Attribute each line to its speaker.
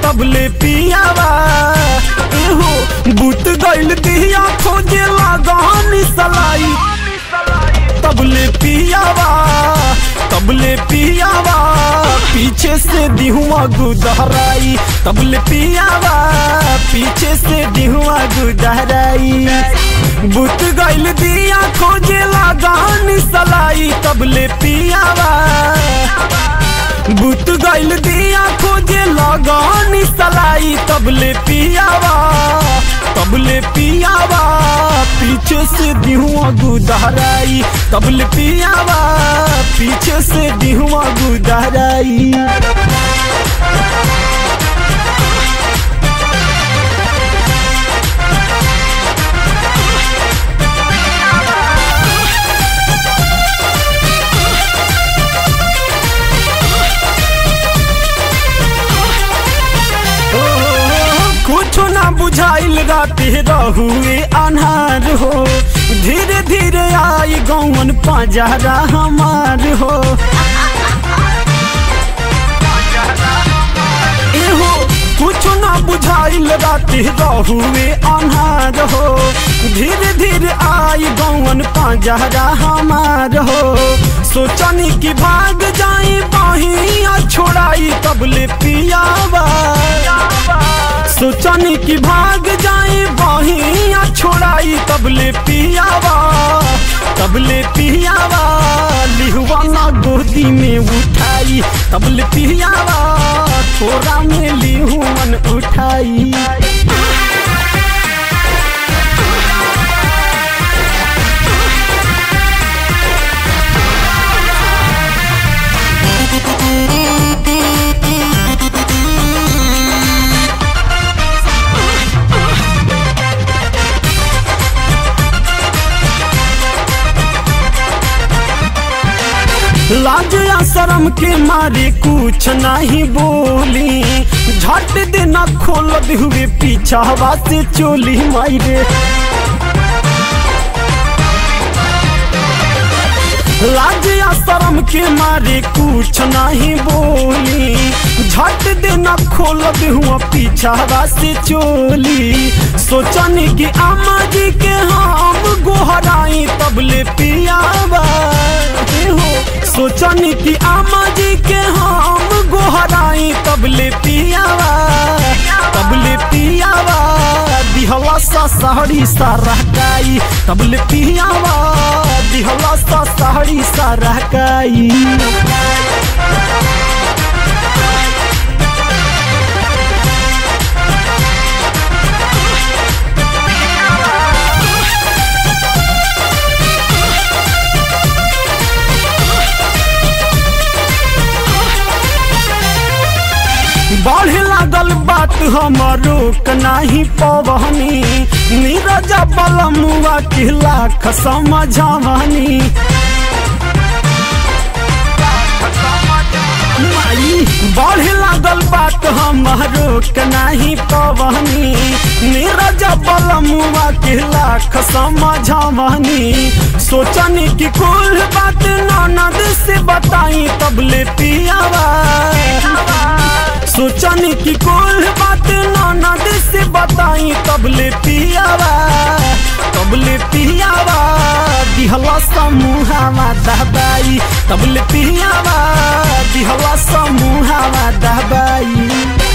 Speaker 1: तबले पियावा एहो बुत गइल दिया खोजे लगानी सलाई तबले पियावा तबले पियावा पीछे से दिहुआ गुदहराई तबले पियावा पीछे से दिहुआ गुदहराई बुत गइल दिया खोजे लगानी सलाई तबले पियावा बुत गइल दिया खोजे लगानी सलाई तबले पियावा तबले पियावा पीछे से दिहुआ गुदहराई तबले पियावा पीछे से दिहुआ गुदहराई कुछ ना बुझाइल राते रहुए अनहार हो धीरे धीरे आई गौन पजरा हमार हो एहो कुछ ना बुझाइल राते रहुए अनहार हो धीरे धीरे आई गौन पजरा हमार हो सोचनी की भाग जाई बहिया छोड़ाई तबले पियावा सोचनी की भाग जाई बहिया छोड़ाई तबले पियावा तबले पियावा लिहुआ ना गोदी में उठाई तबले पियावा थोड़ा में लिहुअन उठाई लाज या शर्म के मारे कुछ नहीं बोली झट देना खोल हुए पीछा हवा से चोली मारे लाज या शर्म के मारे कुछ नहीं बोली झट देना खोल हुआ पीछा हवा से चोली सोचने की अम्मा जी के हम गोहराई तबले पियावा हो सोचनी की आमा जी के हम गोहराई तबले पियावा तबले पियावा दिहला सा सहरी सा रहकाई तबले पियावा दिहला सा सहरी सा रहकाई बढ़े लागल बात हमारो नाही पवनी नीरज बलमुआ के लाख समझावनी माई बढ़े लागल बात हमारो के नाही पवनी नीरज बलमुआ के लाख समझावनी सोचनी की कुल बात ननद से बताई तबले पियावा सोचनी की कुल बात ननद से बताई तबले पियावा तबले पियावा दिहला समूहावा दहबाई तबले पियावा दिहला समूहावा दहबाई